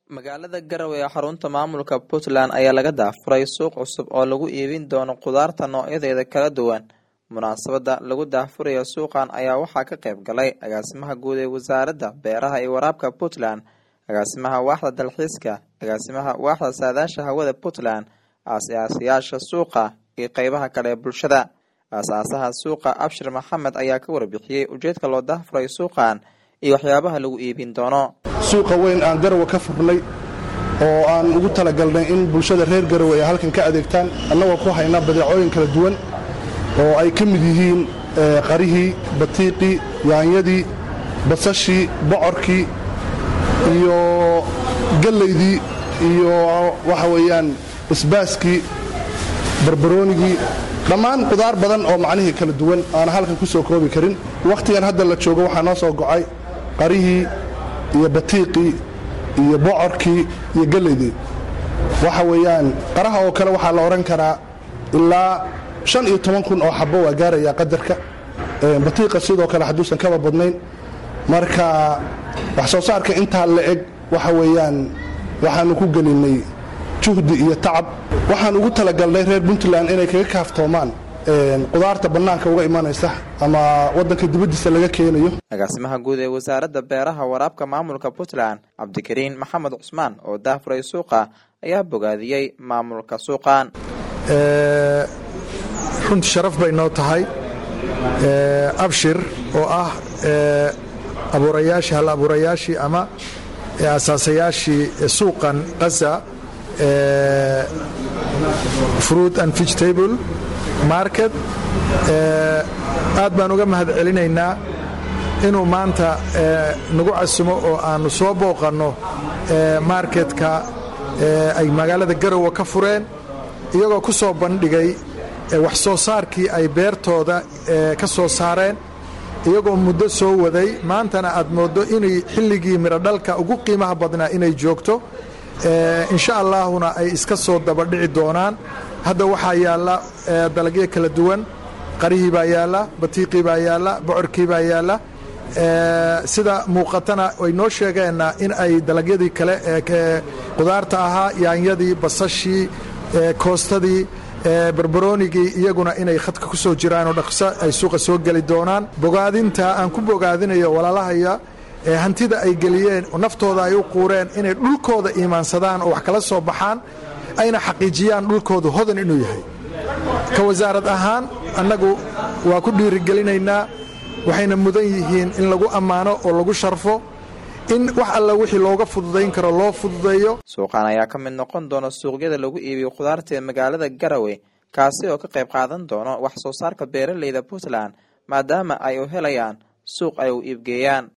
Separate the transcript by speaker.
Speaker 1: magaalada garowe ee xarunta maamulka puntland ayaa laga daafuray suuq cusub oo lagu iibin doono khudaarta noocyadeeda kala duwan munaasabada lagu daafurayo suuqan ayaa waxaa ka qayb galay agaasimaha guud ee wasaaradda beeraha iyo waraabka puntland agaasimaha waaxda dalxiiska agaasimaha waaxda saadaasha hawada puntland aas-aasayaasha suuqa iyo qeybaha kale ee bulshada aas-aasaha suuqa abshir maxamed ayaa ka warbixiyey ujeedka loo daafuray suuqan iyo waxyaabaha lagu iibin doono
Speaker 2: suuqa weyn aan garowe ka furnay oo aan ugu talagalnay in bulshada reer garowe ay halkan ka adeegtaan annagoo ku hayna badeecooyin kala duwan oo ay ka mid yihiin qarihii batiiqii yaanyadii basashii bocorkii iyo gallaydii iyo waxa weeyaan isbaaskii barbaroonigii dhammaan qudaar badan oo macnihii kala duwan aana halkan ku soo koobi karin wakhtigan hadda la joogo waxaa noo soo gocay qarihii iyo batiiqii iyo bocorkii iyo gallaydii waxa weeyaan qaraha oo kale waxaa la odhan karaa ilaa shan iyo toban kun oo xabbo waa gaarayaa qadarka batiiqa sidoo kale hadduusan kaba badnayn marka wax soo saarka intaa la eg waxa weeyaan waxaannu ku gelinnay juhdi iyo tacab waxaan ugu talagalnay reer puntland inay kaga kaaftoomaan qudaarta bannaanka uga imanaysa ama waddanka dibaddiisa laga keenayo
Speaker 1: agaasimaha guud ee wasaaradda beeraha waraabka maamulka puntland cabdikariin maxamed cusmaan oo daafuray suuqa ayaa bogaadiyey maamulka suuqan
Speaker 3: runti sharaf bay noo tahay abshir oo ah abuurayaashii hal abuurayaashii ama asaasayaashii suuqan qaza fruit and vegetable market aad baan uga mahad celinaynaa inuu maanta nagu casumo oo aannu soo booqanno marketka ay magaalada garowe ka fureen iyagoo ku soo bandhigay wax soo saarkii ay beertooda ka soo saareen iyagoo muddo soo waday maantana aad mooddo inay xilligii midhodhalka ugu qiimaha badnaa inay joogto insha allaahuna ay iska soo dabadhici doonaan hadda waxaa yaalla dalagyo kala duwan qarihii baa yaalla batiiqii baa yaalla bocorkii baa yaalla sida muuqatana way noo sheegeenna in ay dalagyadii kale qudaarta ahaa yaanyadii basashii koostadii barbaroonigii iyaguna inay khadka ku soo jiraanoo dhaqso ay suuqa soo geli doonaan bogaadinta aan ku bogaadinayo walaalahaya hantida ay geliyeen naftooda ay u quureen inay dhulkooda iimaansadaan oo wax kala soo baxaan ayna xaqiijiyaan dhulkoodu hodan inuu yahay ka wasaarad ahaan annagu waa ku dhiirigelinaynaa waxayna mudan yihiin in lagu ammaano oo lagu sharfo in wax alla wixii looga fududayn karo loo fududeeyo
Speaker 1: suuqan ayaa ka mid noqon doona suuqyada lagu iibiyo khudaarta ee magaalada garowe kaasi oo ka qayb qaadan doono wax soo saarka beeraleyda puntland maadaama ay u helayaan suuq ay u iibgeeyaan